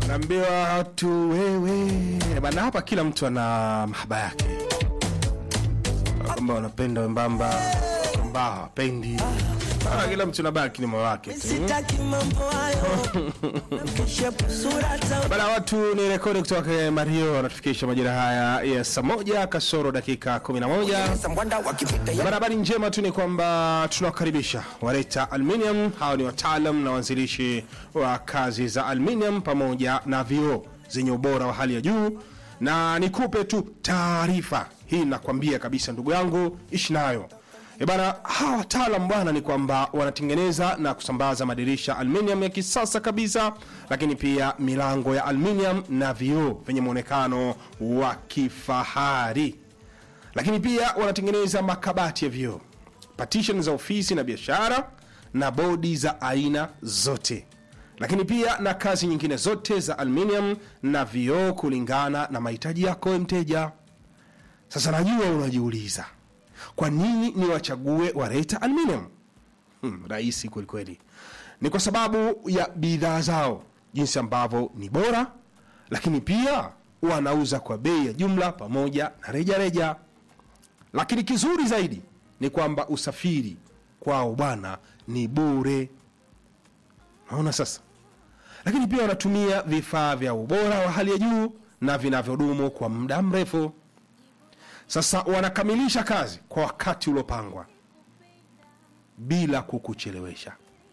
naambiwa watu wewe bana, hapa kila mtu ana mahaba yake, kwamba wanapenda wembamba, kwamba hawapendi. Ah, kila mtu nabaki ni moyo wake tu. Sitaki mambo hayo Mkeshepu sura za Bana, watu ni rekodi kutoka Mario wanatufikisha majira haya ya saa moja kasoro dakika 11. Sambwanda wakipita ya Bana, habari njema tu ni kwamba tunawakaribisha Wareta Aluminium. Hawa ni wataalam na waanzilishi wa kazi za aluminium pamoja na vioo zenye ubora wa hali ya juu, na nikupe tu taarifa hii, nakwambia kabisa ndugu yangu, ishi nayo E bana, hawa wataalam bwana ni kwamba wanatengeneza na kusambaza madirisha aluminium ya kisasa kabisa, lakini pia milango ya aluminium na vioo vyenye mwonekano wa kifahari lakini pia wanatengeneza makabati ya vioo, partition za ofisi na biashara, na bodi za aina zote, lakini pia na kazi nyingine zote za aluminium na vioo kulingana na mahitaji yako wewe mteja. Sasa najua unajiuliza kwa nini ni wachague Wareta Aluminium? Hmm, rahisi kwelikweli. Ni kwa sababu ya bidhaa zao jinsi ambavyo ni bora, lakini pia wanauza kwa bei ya jumla pamoja na rejareja reja. Lakini kizuri zaidi ni kwamba usafiri kwao bwana ni bure. Naona sasa, lakini pia wanatumia vifaa vya ubora wa hali ya juu na vinavyodumu kwa muda mrefu. Sasa wanakamilisha kazi kwa wakati uliopangwa bila kukuchelewesha,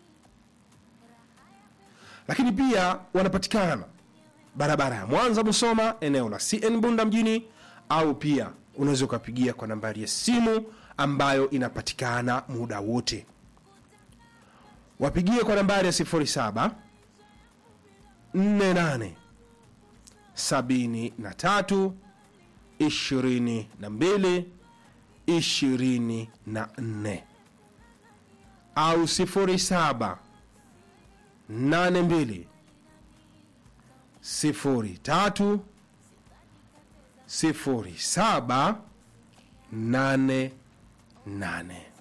lakini pia wanapatikana barabara ya Mwanza Musoma, eneo la CN Bunda mjini, au pia unaweza ukapigia kwa nambari ya simu ambayo inapatikana muda wote. Wapigie kwa nambari ya 07 48 73 22 24 au 07 82 03 07 88